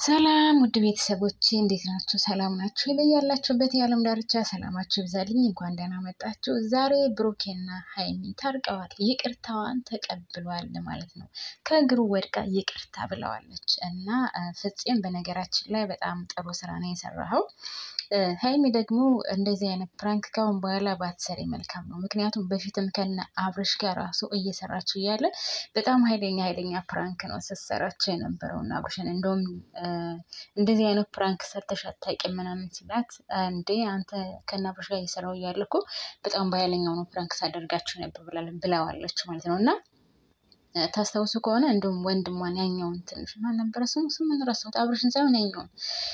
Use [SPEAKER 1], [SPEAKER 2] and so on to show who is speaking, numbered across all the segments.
[SPEAKER 1] ሰላም ውድ ቤተሰቦቼ እንዴት ናችሁ? ሰላም ናችሁ? ላይ ያላችሁበት የዓለም ዳርቻ ሰላማችሁ ይብዛልኝ። እንኳን ደህና መጣችሁ። ዛሬ ብሩኬና ሀይሚ ታርቀዋል። ይቅርታዋን ተቀብሏል ማለት ነው። ከእግሩ ወድቃ ይቅርታ ብለዋለች እና ፍፄም በነገራችን ላይ በጣም ጥሩ ስራ ነው የሰራኸው። ሀይሚ ደግሞ እንደዚህ አይነት ፕራንክ ካሁን በኋላ ባትሰሪ መልካም ነው። ምክንያቱም በፊትም ከነ አብርሽ ጋር ራሱ እየሰራችው እያለ በጣም ኃይለኛ ኃይለኛ ፕራንክ ነው ስትሰራቸው የነበረው እና አብርሽን እንደውም እንደዚህ አይነት ፕራንክ ሰርተሽ አታውቂም ምናምን ሲላት፣ እንዴ አንተ ከነ አብርሽ ጋር እየሰራው እያለ እኮ በጣም በኃይለኛው ነው ፕራንክ ሳደርጋችሁ ነበር ብለዋለች ማለት ነው እና ታስታውሱ ከሆነ እንደውም ወንድሟን ያኛውን ትንሽ ማን ነበረ ስሙ ስምን ረሳሁት፣ አብርሽን ሳይሆን ያኛውን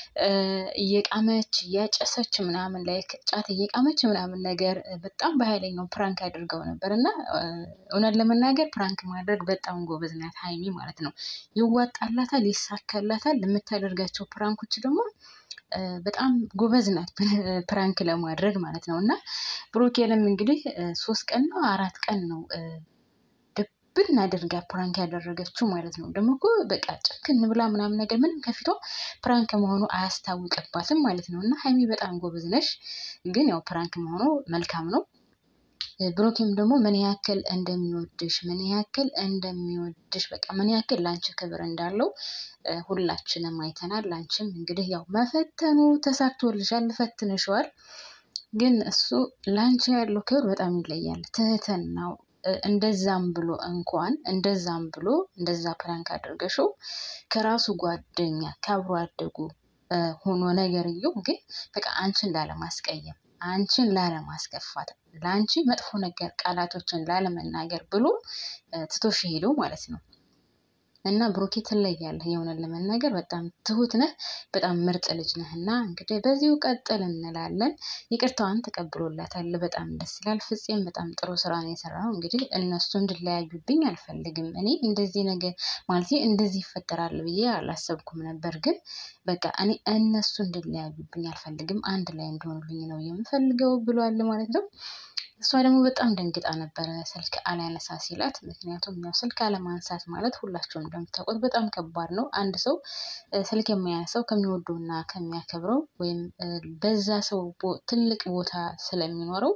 [SPEAKER 1] እየቃመች እያጨሰች ምናምን ላይ ጫት እየቃመች ምናምን ነገር በጣም በኃይለኛው ፕራንክ አድርገው ነበር እና እውነት ለመናገር ፕራንክ ማድረግ በጣም ጎበዝ ናት ሀይሚ ማለት ነው። ይዋጣላታል፣ ይሳካላታል። የምታደርጋቸው ፕራንኮች ደግሞ በጣም ጎበዝ ናት ፕራንክ ለማድረግ ማለት ነው እና ብሩኬንም እንግዲህ ሶስት ቀን ነው አራት ቀን ነው ብን አድርጋ ፕራንክ ያደረገችው ማለት ነው። ደግሞ እኮ በቃ ጭክን ብላ ምናምን ነገር ምንም ከፊቷ ፕራንክ መሆኑ አያስታውቅባትም ማለት ነው። እና ሀይሚ በጣም ጎበዝ ነሽ፣ ግን ያው ፕራንክ መሆኑ መልካም ነው። ብሩኬም ደግሞ ምን ያክል እንደሚወድሽ ምን ያክል እንደሚወድሽ በቃ ምን ያክል ለአንቺ ክብር እንዳለው ሁላችንም አይተናል። ላንቺም እንግዲህ ያው መፈተኑ ተሳክቶልሻል፣ ፈትንሸዋል። ግን እሱ ለአንቺ ያለው ክብር በጣም ይለያል። ትህትናው እንደዛም ብሎ እንኳን እንደዛም ብሎ እንደዛ ፕራንክ አድርገሽው ከራሱ ጓደኛ ከአብሮ አደጉ ሆኖ ነገርየው ግን በቃ አንቺን ላለማስቀየም አንቺን ላለማስከፋት ለአንቺ መጥፎ ነገር ቃላቶችን ላለመናገር ብሎ ትቶሽ ሄደው ማለት ነው። እና ብሩኬ ትለያለህ። የሆነን ለመናገር በጣም ትሁት ነህ፣ በጣም ምርጥ ልጅ ነህ። እና እንግዲህ በዚሁ ቀጥል እንላለን። ይቅርታዋን ተቀብሎላታል። በጣም ደስ ይላል። ፍፄም በጣም ጥሩ ስራ ነው የሰራው። እንግዲህ እነሱ እንድለያዩብኝ አልፈልግም። እኔ እንደዚህ ነገር ማለት እንደዚህ ይፈጠራል ብዬ አላሰብኩም ነበር። ግን በቃ እኔ እነሱ እንድለያዩብኝ አልፈልግም፣ አንድ ላይ እንደሆኑልኝ ነው የምፈልገው ብሏል ማለት ነው። እሷ ደግሞ በጣም ደንግጣ ነበረ ስልክ አላነሳ ሲላት። ምክንያቱም ያው ስልክ አለማንሳት ማለት ሁላቸውም እንደምታውቁት በጣም ከባድ ነው። አንድ ሰው ስልክ የማያነሳው ከሚወደውና ከሚያከብረው ወይም በዛ ሰው ትልቅ ቦታ ስለሚኖረው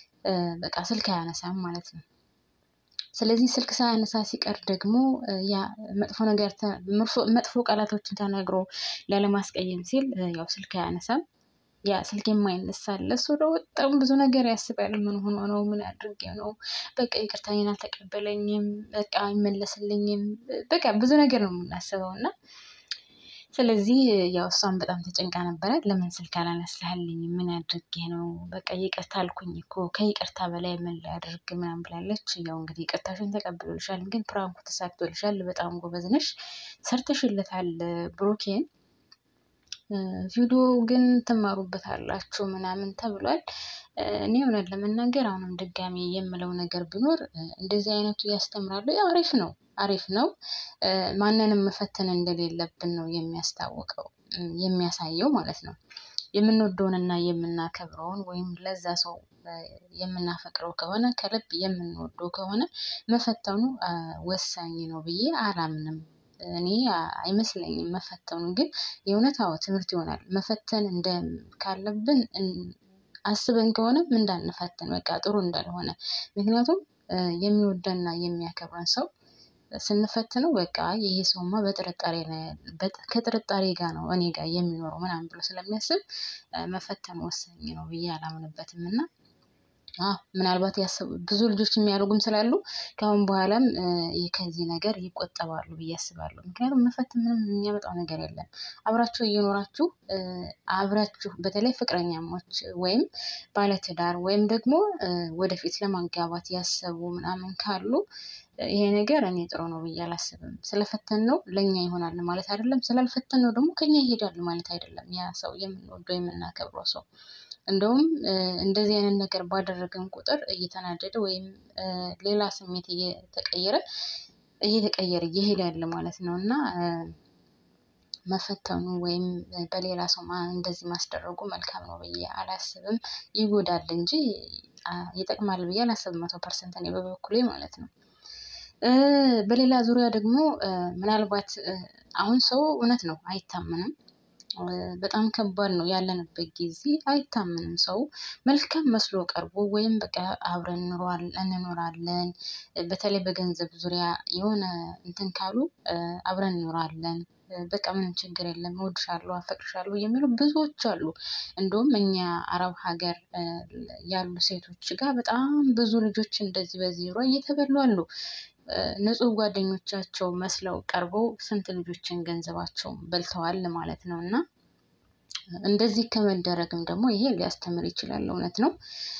[SPEAKER 1] በቃ ስልክ አያነሳም ማለት ነው። ስለዚህ ስልክ ሳያነሳ ሲቀር ደግሞ ያ መጥፎ ነገር መጥፎ ቃላቶችን ተናግሮ ላለማስቀየም ሲል ያው ስልክ አያነሳም። ያ ስልክ የማይነሳል እሱ ደግሞ በጣም ብዙ ነገር ያስባል። ምን ሆኖ ነው? ምን አድርጌ ነው? በቃ ይቅርታዬን አልተቀበለኝም፣ በቃ አይመለስልኝም፣ በቃ ብዙ ነገር ነው የምናስበው እና ስለዚህ ያው እሷን በጣም ተጨንቃ ነበረ። ለምን ስልክ አላነሳልኝ? ምን አድርጌ ነው? በቃ ይቅርታ አልኩኝ እኮ ከይቅርታ በላይ ምን ላድርግ ምናምን ብላለች። ያው እንግዲህ ይቅርታሽን ተቀብሎልሻል፣ ግን ፕራንኩ ተሳክቶልሻል። በጣም ጎበዝ ነሽ፣ ሰርተሽለታል ብሩኬን ቪዲዮ ግን ትማሩበታላችሁ ምናምን ተብሏል። እኔ እውነት ለመናገር አሁንም ድጋሚ የምለው ነገር ቢኖር እንደዚህ አይነቱ ያስተምራሉ። አሪፍ ነው አሪፍ ነው። ማንንም መፈተን እንደሌለብን ነው የሚያስታውቀው የሚያሳየው ማለት ነው። የምንወደውንና የምናከብረውን ወይም ለዛ ሰው የምናፈቅረው ከሆነ ከልብ የምንወደው ከሆነ መፈተኑ ወሳኝ ነው ብዬ አላምንም። እኔ አይመስለኝም መፈተኑ ግን የእውነት አዎ ትምህርት ይሆናል። መፈተን እንደ ካለብን አስበን ከሆነም እንዳንፈትን በቃ ጥሩ እንዳልሆነ ምክንያቱም የሚወደንና የሚያከብረን ሰው ስንፈትነው በቃ ይሄ ሰውማ በጥርጣሬ ከጥርጣሬ ጋር ነው እኔ ጋር የሚኖረው ምናምን ብሎ ስለሚያስብ መፈተኑ ወሳኝ ነው ብዬ አላምንበትም እና ምናልባት ያሰቡ ብዙ ልጆች የሚያደርጉም ስላሉ ከአሁን በኋላም ከዚህ ነገር ይቆጠባሉ ብዬ አስባለሁ። ምክንያቱም መፈተን ምንም የሚያመጣው ነገር የለም። አብራችሁ እየኖራችሁ አብራችሁ በተለይ ፍቅረኛሞች ወይም ባለትዳር ወይም ደግሞ ወደፊት ለማጋባት ያሰቡ ምናምን ካሉ ይሄ ነገር እኔ ጥሩ ነው ብዬ አላስብም። ስለፈተን ነው ለእኛ ይሆናል ማለት አይደለም። ስላልፈተን ነው ደግሞ ከኛ ይሄዳል ማለት አይደለም። ያ ሰው የምንወደው የምናከብረው ሰው እንደውም እንደዚህ አይነት ነገር ባደረገን ቁጥር እየተናደደ ወይም ሌላ ስሜት እየተቀየረ እየተቀየረ እየሄዳል ማለት ነው እና መፈተኑ ወይም በሌላ ሰው እንደዚህ ማስደረጉ መልካም ነው ብዬ አላስብም። ይጎዳል እንጂ ይጠቅማል ብዬ አላስብም። መቶ ፐርሰንት እኔ በበኩሌ ማለት ነው። በሌላ ዙሪያ ደግሞ ምናልባት አሁን ሰው እውነት ነው አይታመንም። በጣም ከባድ ነው ያለንበት ጊዜ አይታመንም። ሰው መልካም መስሎ ቀርቦ ወይም በቃ አብረን እንኖራለን በተለይ በገንዘብ ዙሪያ የሆነ እንትን ካሉ አብረን እንኖራለን በቃ ምንም ችግር የለም እወድሻለሁ፣ አፈቅርሻለሁ የሚሉ ብዙዎች አሉ። እንደውም እኛ አረብ ሀገር ያሉ ሴቶች ጋር በጣም ብዙ ልጆች እንደዚህ በዚህ ዙሪያ እየተበሉ አሉ። ንጹህ ጓደኞቻቸው መስለው ቀርበው ስንት ልጆችን ገንዘባቸውን በልተዋል ማለት ነው። እና እንደዚህ ከመደረግም ደግሞ ይሄ ሊያስተምር ይችላል። እውነት ነው።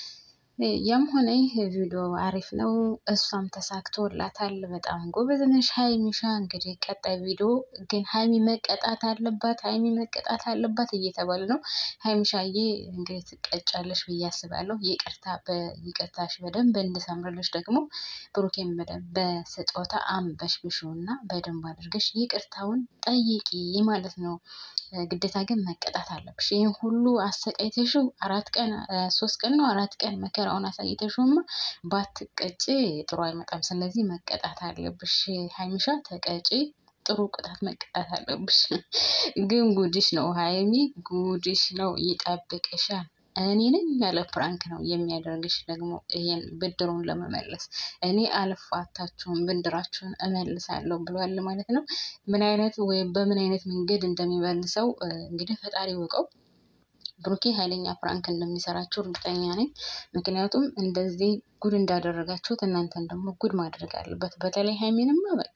[SPEAKER 1] ያም ሆነ ይህ ቪዲዮ አሪፍ ነው። እሷም ተሳክቶላታል። በጣም ጎበዝ ነሽ ሀይሚሻ። እንግዲህ ቀጣይ ቪዲዮ ግን ሀይሚ መቀጣት አለባት፣ ሀይሚ መቀጣት አለባት እየተባለ ነው። ሀይሚሻዬ እንግዲህ ትቀጫለሽ ብዬ አስባለሁ። ይቅርታ በይቅርታሽ በደንብ እንድሰምርልሽ ደግሞ ብሩኬን በደንብ በስጦታ አንበሽብሹ እና በደንብ አድርገሽ ይቅርታውን ጠይቂ ማለት ነው። ግዴታ ግን መቀጣት አለብሽ። ይህን ሁሉ አሰቃይተሽው አራት ቀን ሶስት ቀን ነው አራት ቀን መከራውን አሳይተሽውማ ባትቀጭ ጥሩ አይመጣም። ስለዚህ መቀጣት አለብሽ ሀይሚሻ፣ ተቀጪ። ጥሩ ቅጣት መቀጣት አለብሽ። ግን ጉድሽ ነው ሀይሚ፣ ጉድሽ ነው። ይጠብቅሻል። እኔ ነኝ ያለ ፕራንክ ነው የሚያደርግሽ። ደግሞ ይሄን ብድሩን ለመመለስ እኔ አልፋታችሁም ብድራችሁን እመልሳለሁ ብሏል ማለት ነው። ምን አይነት ወይም በምን አይነት መንገድ እንደሚመልሰው እንግዲህ ፈጣሪ ወቀው። ብሩኬ ኃይለኛ ፕራንክ እንደሚሰራችሁ እርግጠኛ ነኝ። ምክንያቱም እንደዚህ ጉድ እንዳደረጋችሁት እናንተን ደግሞ ጉድ ማድረግ አለበት። በተለይ ሀይሚንማ በቃ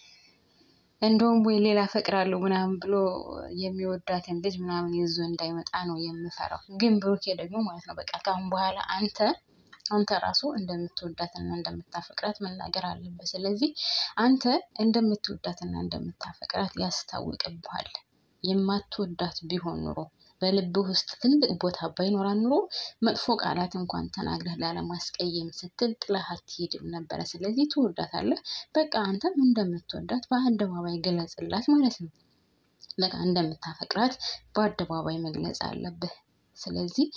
[SPEAKER 1] እንደውም ወይ ሌላ ፈቅራለሁ ምናምን ብሎ የሚወዳትን ልጅ ምናምን ይዞ እንዳይመጣ ነው የምፈራው። ግን ብሩኬ ደግሞ ማለት ነው በቃ ከአሁን በኋላ አንተ አንተ ራሱ እንደምትወዳትና እንደምታፈቅራት መናገር አለበት። ስለዚህ አንተ እንደምትወዳትና እንደምታፈቅራት ያስታውቅብሃል። የማትወዳት ቢሆን ኑሮ በልብህ ውስጥ ትልቅ ቦታ ባይኖራት ኑሮ መጥፎ ቃላት እንኳን ተናግረህ ላለማስቀየም ስትል ጥለህ አትሄድም ነበረ። ስለዚህ ትወዳታለህ። በቃ አንተም እንደምትወዳት በአደባባይ ገለጽላት ማለት ነው። በቃ እንደምታፈቅራት በአደባባይ መግለጽ አለብህ። ስለዚህ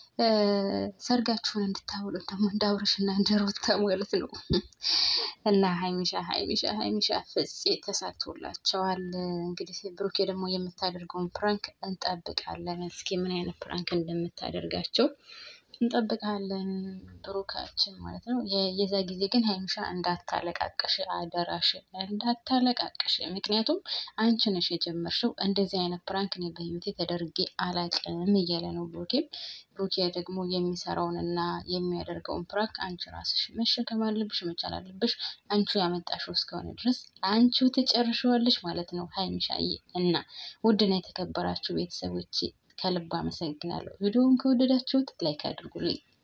[SPEAKER 1] ሰርጋችሁን እንድታውሉ ደግሞ እንደ አብርሽና እንደ ሩታ ማለት ነው። እና ሀይሚሻ ሀይሚሻ ሀይሚሻ ፍፄ ተሳክቶላቸዋል። እንግዲህ ብሩኬ ደግሞ የምታደርገውን ፕራንክ እንጠብቃለን። እስኪ ምን አይነት ፕራንክ እንደምታደርጋቸው እንጠብቃለን። ብሩካችን ማለት ነው። የዛ ጊዜ ግን ሀይሚሻ እንዳታለቃቀሽ፣ አደራሽ እንዳታለቃቀሽ። ምክንያቱም አንቺ ነሽ የጀመርሽው። እንደዚህ አይነት ፕራንክ እኔ በህይወቴ ተደርጌ አላቅም እያለ ነው ብሩኬም። ብሩኬ ደግሞ የሚሰራውን እና የሚያደርገውን ፕራንክ አንቺ ራስሽ መሸከም አለብሽ፣ መቻል አለብሽ። አንቺ ያመጣሽው እስከሆነ ድረስ አንቺው ትጨርሸዋለሽ ማለት ነው ሀይሚሻዬ። እና ውድና የተከበራችሁ ቤተሰቦች ከልብ አመሰግናለሁ። ቪዲዮውን ከወደዳችሁት ላይክ አድርጉልኝ።